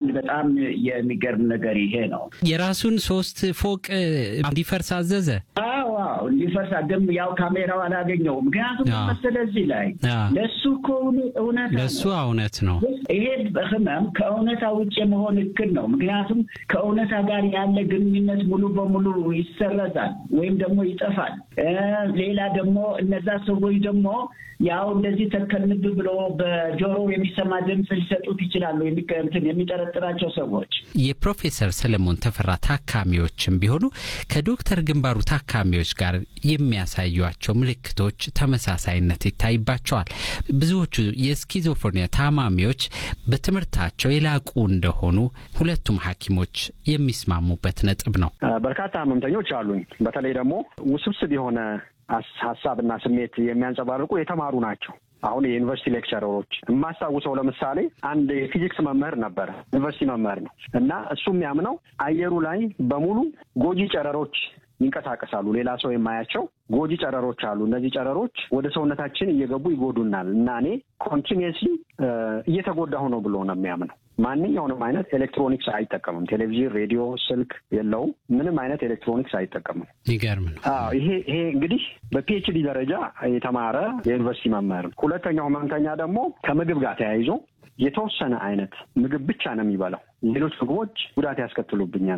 በጣም የሚገርም ነገር ይሄ ነው። የራሱን ሶስት ፎቅ እንዲፈርስ አዘዘ። አዎ አዎ፣ እንዲፈርስ ግን ያው ካሜራው አላገኘውም። ምክንያቱም መሰለህ እዚህ ላይ ለእሱ እኮ እውነት ለእሱ እውነት ነው። ይሄ ህመም ከእውነታ ውጭ የመሆን እክል ነው። ምክንያቱም ከእውነታ ጋር ያለ ግንኙነት ሙሉ በሙሉ ይሰረዛል ወይም ደግሞ ይጠፋል። ሌላ ደግሞ እነዛ ሰዎች ደግሞ ያው እንደዚህ ተከንብ ብሎ በጆሮ የሚሰማ ድምፅ ሊሰጡት ይችላሉ። እንትን የሚጠረጥራቸው ሰዎች የፕሮፌሰር ሰለሞን ተፈራ ታካሚዎችም ቢሆኑ ከዶክተር ግንባሩ ታካሚዎች ጋር የሚያሳዩቸው ምልክቶች ተመሳሳይነት ይታይባቸዋል። ብዙዎቹ የስኪዞፍሬኒያ ታማሚዎች በትምህርታቸው የላቁ እንደሆኑ ሁለቱም ሐኪሞች የሚስማሙበት ነጥብ ነው። በርካታ ህመምተኞች አሉኝ። በተለይ ደግሞ ውስብስብ የሆነ ሀሳብና ስሜት የሚያንጸባርቁ የተማሩ ናቸው። አሁን የዩኒቨርሲቲ ሌክቸረሮች የማስታውሰው ለምሳሌ አንድ የፊዚክስ መምህር ነበረ፣ ዩኒቨርሲቲ መምህር ነው እና እሱ የሚያምነው አየሩ ላይ በሙሉ ጎጂ ጨረሮች ይንቀሳቀሳሉ። ሌላ ሰው የማያቸው ጎጂ ጨረሮች አሉ። እነዚህ ጨረሮች ወደ ሰውነታችን እየገቡ ይጎዱናል እና እኔ ኮንቲኒየስሊ እየተጎዳሁ ነው ብሎ ነው የሚያምነው። ማንኛውንም አይነት ኤሌክትሮኒክስ አይጠቀምም። ቴሌቪዥን፣ ሬዲዮ፣ ስልክ የለውም። ምንም አይነት ኤሌክትሮኒክስ አይጠቀምም። ይገርም ነው። ይሄ ይሄ እንግዲህ በፒኤችዲ ደረጃ የተማረ የዩኒቨርሲቲ መምህር ነው። ሁለተኛው ህመምተኛ ደግሞ ከምግብ ጋር ተያይዞ የተወሰነ አይነት ምግብ ብቻ ነው የሚበላው። ሌሎች ምግቦች ጉዳት ያስከትሉብኛል